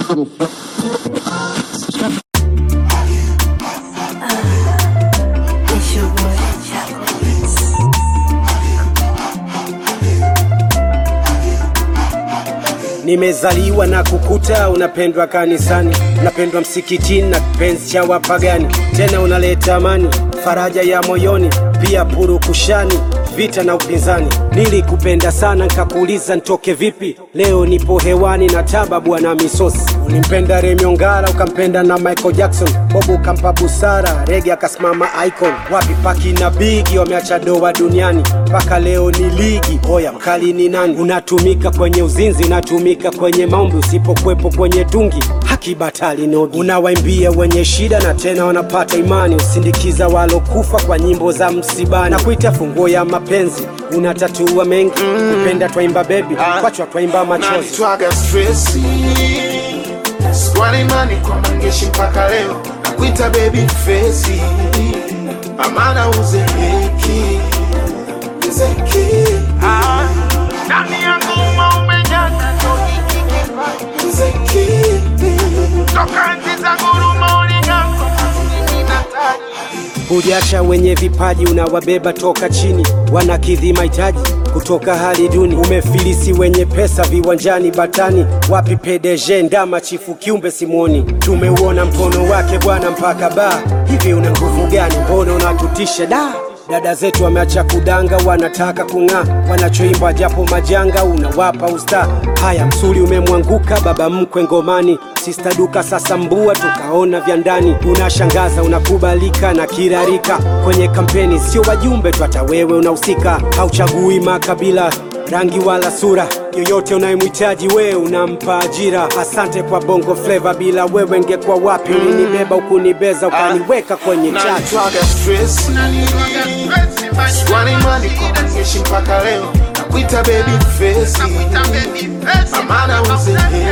It's your boy, Chapman. Nimezaliwa na kukuta unapendwa kanisani, unapendwa msikitini na kipenzi cha wapagani, tena unaleta amani, faraja ya moyoni, pia purukushani vita na upinzani. Nilikupenda sana nkakuuliza ntoke vipi, leo nipo hewani na taba bwana misosi. Ulimpenda Remy Ongala ukampenda na Michael Jackson, Bob ukampa busara, Rege akasimama icon. Wapi Paki na Bigi wameacha doa duniani, mpaka leo ni ligi. Oya mkali ni nani? Unatumika kwenye uzinzi, unatumika kwenye maombi, usipokwepo kwenye tungi haki batali nogi. Unawaimbia wenye shida na tena wanapata imani, usindikiza walokufa kwa nyimbo za msibani, na kuita funguo ya mapenzi. Unatatua mengi, kupenda twaimba bebi, kwachwa twaimba machozi. nanitwaga stresi swali imani kwa mangeshi mpaka leo nakuita baby fesi amana uzeeki zeki ndani yangu umeumejaza ndo hiki kipaji zeki toka nchi za guruma uligango mimi nataji Hujacha wenye vipaji unawabeba toka chini, wanakidhi mahitaji kutoka hali duni. Umefilisi wenye pesa viwanjani batani, wapi PDG ndama chifu kiumbe simwoni. Tumeuona mkono wake bwana mpaka baa, hivi una nguvu gani? Mbona unatutisha da Dada zetu wameacha kudanga, wanataka kung'aa, wanachoimba japo majanga, unawapa usta. Haya, msuli umemwanguka, baba mkwe ngomani, sista duka sasa mbua, tukaona vya ndani. Unashangaza, unakubalika na kirarika kwenye kampeni, sio wajumbe tu, hata wewe unahusika. Hauchagui makabila rangi wala sura yoyote unayemhitaji wewe unampa ajira. Asante kwa bongo fleva, bila wewe ngekuwa wapi? Ulinibeba ukunibeza, ukaniweka kwenye chati. nanitwaga stresi swali imani kwa mangeshi mpaka leo nakuita baby fesi amana uzeeki